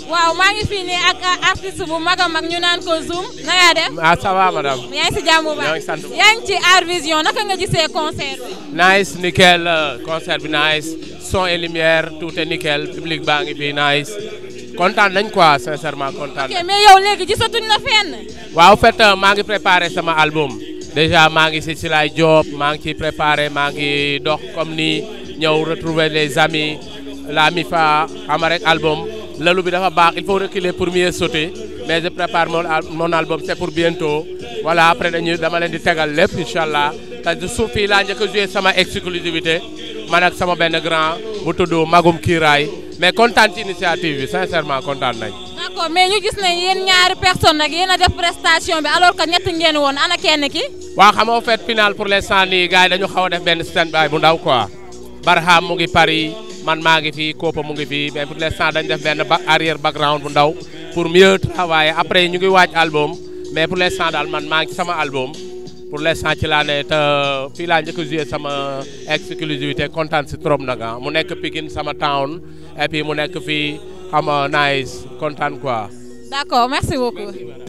waaw maa ngi fii nii ak artiste bu mag a mag ñu naan ko Zoum na nga def. ah ça va madame. yaa ngi si jàmm bu ñoo ngi baax sant bu baax. yaa ngi ci Art Vision naka nga gisee concert bi. nice nickel euh, concert bi nice son et lumière tout est nickel public baa ngi fi nice kontaan nañ quoi sincèrement kontaan ok nañ. mais yow léegi gisatuñ la fenn. waaw en fait euh, maa ngi préparé sama album déjà maa ngi si Silay Diop maa ngi ciy préparé maa ngi dox comme ni ñëw retrouver les amis la MIFA xam rek album lalu bi dafa baax il faut reculer pour mieux sauter mais je prépare mon al- mon album c'est pour bientôt voilà après dañuy dama leen di tegal lépp incha allah te suuf fii laa njëkk a joué sama exclusivité man ak sama benn grand bu tudd Magum Kiiraay mais kontaan ci initiative bi sincèrement kontaan nañ. d'accord mais ñu gis ne yéen ñaari personne nag yéen a def prestation bi alors que ñett ngeen woon ana kenn ki. waaw xam nga fait final pour l'instant nii gars yi dañu xaw a def benn stand by bu ndaw quoi Barham mu ngi Paris man maa ngi fii Kopa mu ngi fii mais pour l'instant dañu def benn ba arrière background bu ndaw pour mieux travailler après ñu ngi waaj album mais pour l'instant daal man maa ngi sama album pour l'instant ci laa ne te fii laa njëkk a joué sama exclusivité kontaan si trop nag ah mu nekk Pikine sama town et puis mu nekk fii xam nga nice kontaan quoi. d'accord merci beaucoup.